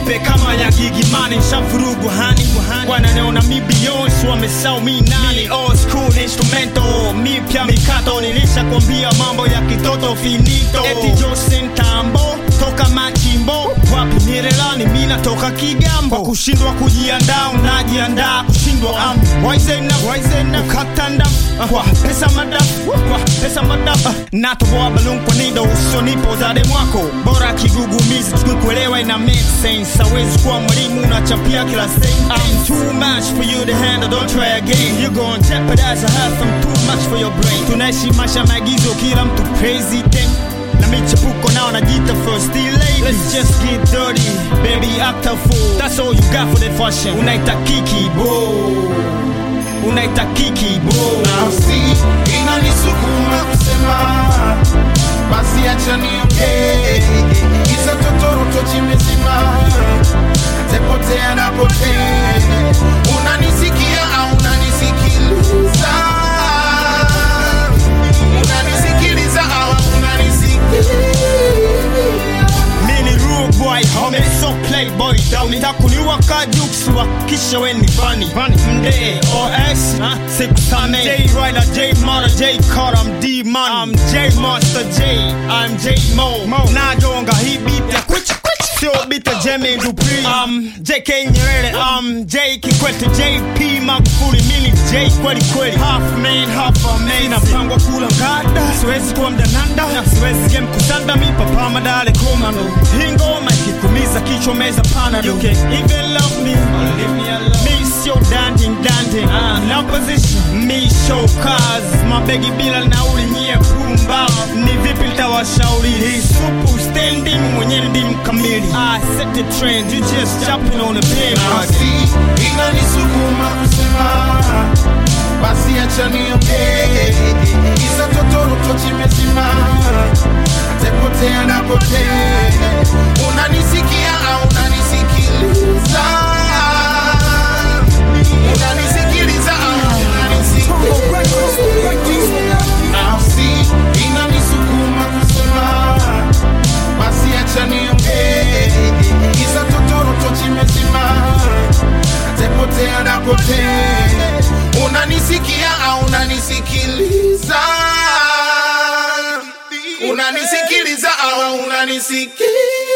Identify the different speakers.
Speaker 1: nipe kama ya gigimani nshavurugu hani wananiona mi Beyonce wamesau mi nani old school instrumento mipya mikato nilisha kwambia mambo ya kitoto finito eti Josin Tambo toka machimbo wapi nirelani mi natoka Kigambo kwa kushindwa kujiandaa unajiandaa kushindwa am waizena waizena ukatanda kwa pesa madafu kwa pesa madafu natoboa balloon kwa nido usonipo zade mwako bora kigugumizi tukuelewa ina make sense awezi kuwa mwalimu unachapia kila sentence I'm too much for you to handle don't try again you gon' jeopardize a half I'm too much for your brain tunaishi maisha maagizo kila mtu president na michepuko nao najiita first lady let's just get dirty baby act a fool that's all you got for the fashion unaita kiki bo unaita kiki bo
Speaker 2: nafsi inanisukuma kusema basi acha niongee kisa totoroto chimezima tepotea napotea unanisikia au unanisikiliza unanisikiliza au unanisikiliza
Speaker 1: mini rude boy homie so playboy down nitakuniwa kajuksi wakisha we ni funny mde os sikusame j rider j mara j carter i'm d man i'm j master j i'm j mo najonga hii beat ya kwicha sio bita jeme dupri um, jk nyerere um, j kikwete jp magufuli mini j kweli kweli half man half a man napangwa kula ngada siwezi kuwa mdananda na siwezi game kusanda mi papa madale komando hii ngoma ikikumiza kichwa meza pana you can even love me me sio danding danding uh, na position me show cars mabegi bila nauli nyie pumba ni vipi litawashauri hii supu standing mwenyewe ndi mkamili I set the trend you just jumping on the pin
Speaker 2: nafsi inanisukuma kusema basi acha niongee kisa totoroto chimezima tepotea napotea unanisikia au unanisikiliza unanisikiliza au unanisikiliza nafsi inanisukuma kusema basi acha niongee kisa totoroto chimezima tepotea napotea unanisikia au unanisikiliza unanisikiliza au unanisikiliza